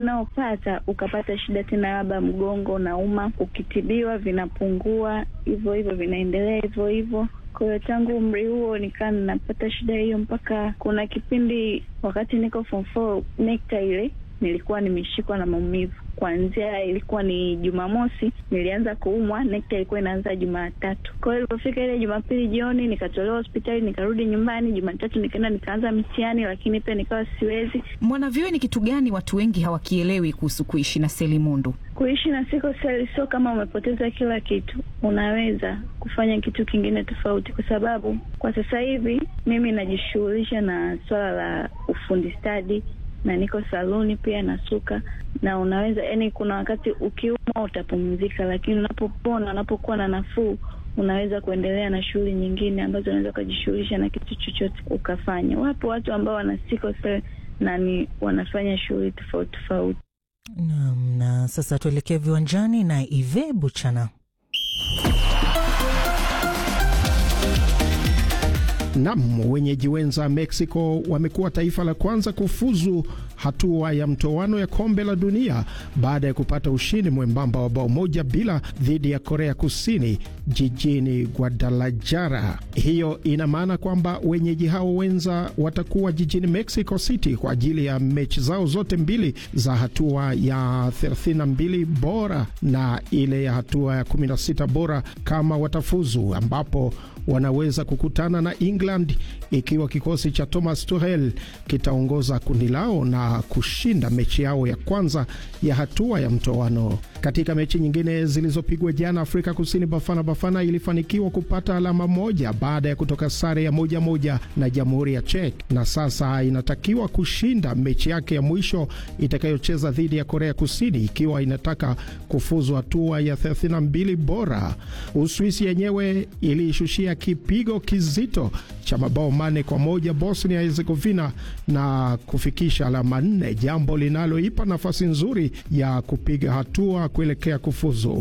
unaopata ukapata shida tena, labda mgongo unauma, ukitibiwa vinapungua, hivyo hivyo vinaendelea hivyo hivyo. Kwa hiyo tangu umri huo nikaa ninapata shida hiyo, mpaka kuna kipindi wakati niko form four, NECTA ile nilikuwa nimeshikwa na maumivu kuanzia ilikuwa ni Jumamosi nilianza kuumwa. NECTA ilikuwa inaanza Jumatatu. Kwa hiyo ilipofika ile Jumapili jioni nikatolewa hospitali, nikarudi nyumbani. Jumatatu nikaenda nikaanza mitihani, lakini pia nikawa siwezi. Mwanavyuo, ni kitu gani watu wengi hawakielewi kuhusu kuishi na selimundu? Kuishi na sickle cell sio kama umepoteza kila kitu, unaweza kufanya kitu kingine tofauti, kwa sababu kwa sasa hivi mimi najishughulisha na swala la ufundi stadi na niko saluni pia nasuka, na unaweza yani, kuna wakati ukiumwa utapumzika, lakini unapopona, unapokuwa na nafuu, unaweza kuendelea na shughuli nyingine ambazo unaweza ukajishughulisha na kitu chochote ukafanya. Wapo watu ambao wana sickle cell na ni wanafanya shughuli tofauti tofauti. Naam, na sasa tuelekee viwanjani na Ive Buchana. Nam, wenyeji wenza Mexico wamekuwa taifa la kwanza kufuzu hatua ya mtoano ya kombe la dunia baada ya kupata ushindi mwembamba wa bao moja bila dhidi ya Korea Kusini jijini Guadalajara. Hiyo ina maana kwamba wenyeji hao wenza watakuwa jijini Mexico City kwa ajili ya mechi zao zote mbili za hatua ya 32 bora na ile ya hatua ya 16 bora kama watafuzu, ambapo wanaweza kukutana na England ikiwa kikosi cha Thomas Tuchel kitaongoza kundi lao na kushinda mechi yao ya kwanza ya hatua ya mtoano. Katika mechi nyingine zilizopigwa jana, Afrika Kusini Bafana Bafana ilifanikiwa kupata alama moja baada ya kutoka sare ya moja moja na Jamhuri ya Czech, na sasa inatakiwa kushinda mechi yake ya mwisho itakayocheza dhidi ya Korea Kusini ikiwa inataka kufuzu hatua ya 32 bora. Uswisi yenyewe iliishushia kipigo kizito cha mabao mane kwa moja Bosnia Herzegovina na kufikisha alama nne, jambo linaloipa nafasi nzuri ya kupiga hatua kuelekea kufuzu.